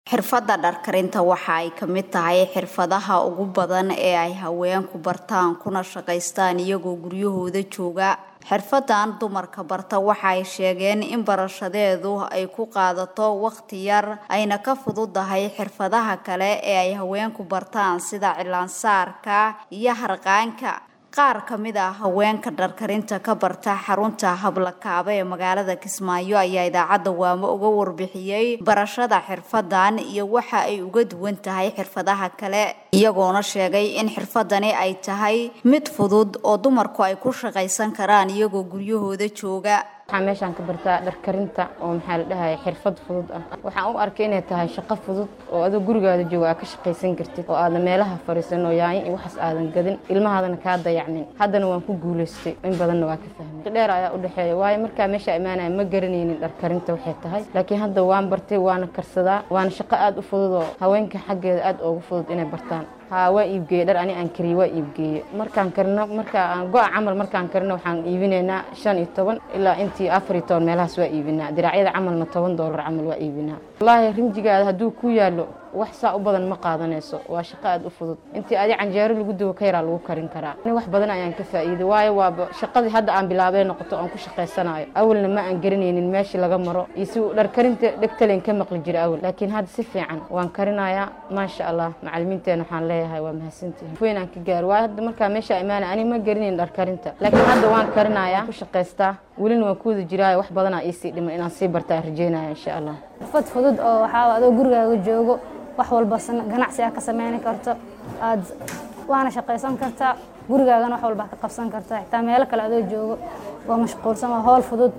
Xirfadda dharkarinta waxa ay ka mid tahay xirfadaha ugu badan ee ay haweenku bartaan kuna shaqaystaan iyagoo guryahooda jooga. Xirfaddan dumarka barta waxa ay sheegeen in barashadeedu ay ku qaadato waqti yar ayna ka fududahay xirfadaha kale ee ay haweenku bartaan sida cilaan-saarka iyo harqaanka. Qaar ka mid ah haweenka dharkarinta ka barta xarunta Hablakaaba ee magaalada Kismaayo ayaa idaacadda Waamo uga warbixiyay barashada xirfaddan iyo waxa ay uga duwan tahay xirfadaha kale iyagoona sheegay in xirfaddani ay tahay mid fudud oo dumarku ay ku shaqaysan karaan iyagoo guryahooda jooga. waxaan meeshaan ka bartaa dharkarinta oo maxaa la dhahayaa xirfad fudud ah waxaan u arkay inay tahay shaqo fudud oo adoo gurigaada jooga aad ka shaqaysan kartid oo aadan meelaha fadhiisan oo yaayin iyo waxaas aadan gadin ilmahaadana kaa dayacmin haddana waan ku guulaystay in badanna waa ka fahmay dheer ayaa u dhexeeya waayo markaa meesha imaanaya ma garanaynin dharkarinta waxay tahay laakiin hadda waan bartay waana karsadaa waana shaqo aada u fudud oo haweenka xaggeeda aada ugu fudud inay bartaan haa waa iibgeeye dhar ani aan kariye waa iibgeeye markaan karino marka aan go-a camal markaan karino waxaan iibinaynaa shan iyo toban ilaa intii afar iyo toban meelahaas waa iibinaa diraacyada camalna toban doolar camal waa iibinaa wallaahi rinjigaada hadduu ku yaallo wax saa u badan ma qaadanayso waa shaqo aada u fudud intii adi canjeero lagu dubo ka yaraa lagu karin karaa ani wax badan ayaan ka faa'iiday waayo waaba shaqadii hadda aan bilaabay noqoto oon ku shaqaysanayo awalna ma aan garanaynin meeshii laga maro iyo si dhar karinta dhegtalen ka maqli jira awal laakiin hadda si fiican waan karinayaa maasha allah macalimiinteena waxaan leeyahay waa mahadsantihin weyn aan ka gaaro waayo hadda markaa meesha imaanay ani ma garanayn dhar karinta laakiin hadda waan karinayaa ku shaqaystaa welina waan ku wada jiraayo wax badanaa iisii dhiman inaan sii bartaa rajeynaya insha allah xirfad fudud oo waxaa adoo gurigaaga joogo wax walba ganacsi ah ka sameyni karto aad waana shaqaysan kartaa gurigaagana wax walba ka qabsan kartaa xitaa meelo kale adoo joogo waa mashquulsan waa howl fudud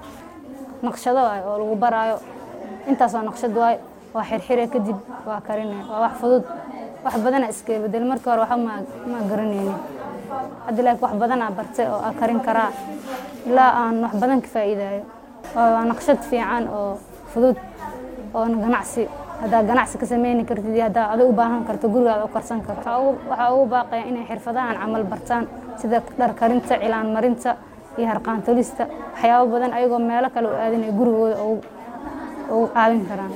naqshado waay oo lagu baraayo intaasoo naqshad waay waa xirxire kadib waa karine waa wax fudud wax badana iska bedel markii hore waxa ma garanaynin hadda laakiin wax badanaa bartay oo aa karin karaa ilaa aan wax badan ka faa'iidayo waa naqshad fiican oo fudud oo ganacsi haddaa ganacsi ka sameyni kartid iyo haddaa adig u baahan karto gurigaada u karsan karto waxaa ugu baaqaya inay xirfadahan camal bartaan sida dhar karinta cilaan marinta iyo harqaan tolista waxyaabo badan ayagoo meelo kale u aadin ay gurigooda ugu caawin karaan